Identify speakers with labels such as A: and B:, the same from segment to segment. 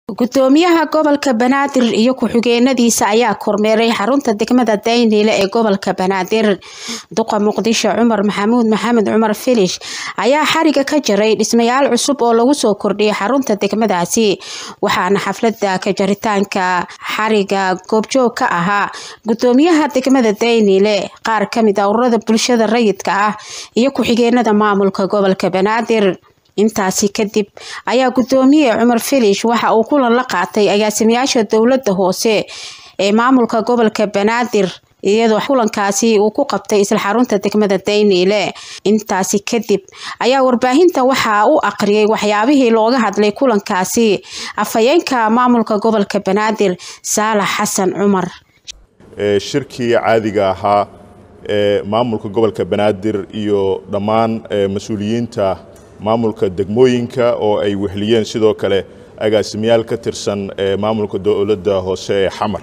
A: gudoomiyaha gobolka banaadir iyo ku-xigeenadiisa ayaa kormeeray xarunta degmada dayniile ee gobolka banaadir duqa muqdisho cumar maxamuud maxamed cumar filish ayaa xariga ka jaray dhismayaal cusub oo lagu soo kordhiyay xarunta degmadaasi waxaana xaflada ka jaritaanka xariga goobjoog ka ahaa gudoomiyaha degmada dayniile qaar kamid a ururada bulshada rayidka ah iyo ku-xigeenada maamulka gobolka banaadir intaasi kadib ayaa gudoomiye cumar filish waxa uu kulan la qaatay agaasimayaasha dowlada hoose ee maamulka gobolka banaadir iyadoo kulankaasi uu ku qabtay isla xarunta degmada dayniile intaasi kadib ayaa warbaahinta waxaa u aqriyay waxyaabihii looga hadlay kulankaasi afhayeenka maamulka gobolka banaadir saalax xasan cumar
B: shirkii caadiga ahaa ee maamulka gobolka banaadir iyo dhammaan mas-uuliyiinta maamulka degmooyinka oo ay wehliyeen sidoo kale agaasimayaal ka tirsan maamulka dowladda hoose ee xamar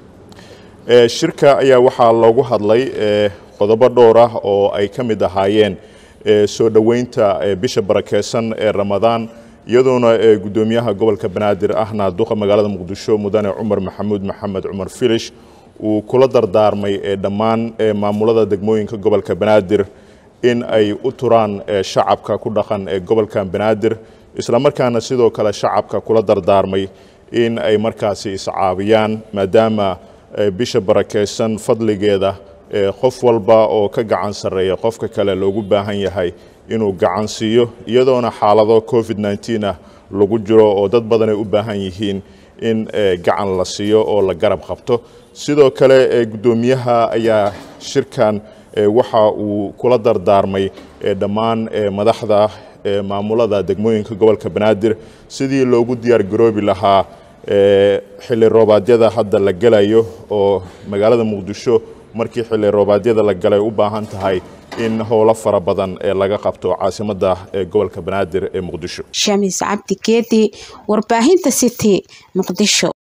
B: shirka ayaa waxaa loogu hadlay qodobo dhowr ah oo ay ka mid ahaayeen soo dhoweynta bisha barakeysan ee ramadaan iyadoona gudoomiyaha gobolka banaadir ahna duqa magaalada muqdisho mudane cumar maxamuud maxamed cumar filish uu kula dardaarmay dhammaan maamulada degmooyinka gobolka banaadir in ay u turaan shacabka ku dhaqan ee gobolka banaadir islamarkaana sidoo kale shacabka kula dardaarmay in ay markaasi iscaabiyaan maadaama bisha barakeysan fadligeeda qof walba oo ka gacan sarreeya qofka kale loogu baahan yahay inuu gacan siiyo iyadoona xaalado covid nneteen ah lagu jiro oo dad badan ay u baahan yihiin in gacan la siiyo oo la garab qabto sidoo kale gudoomiyaha ayaa shirkan waxa uu kula dardaarmay dhammaan madaxda maamulada degmooyinka gobolka banaadir sidii loogu diyaar garoobi lahaa xilli roobaadyada hadda la gelayo oo magaalada muqdisho markii xilli roobaadyada la galay u baahan tahay in howlo fara badan ee laga qabto caasimada gobolka banaadir ee muqdisho
A: shamiis cabdi geedi warbaahinta city muqdisho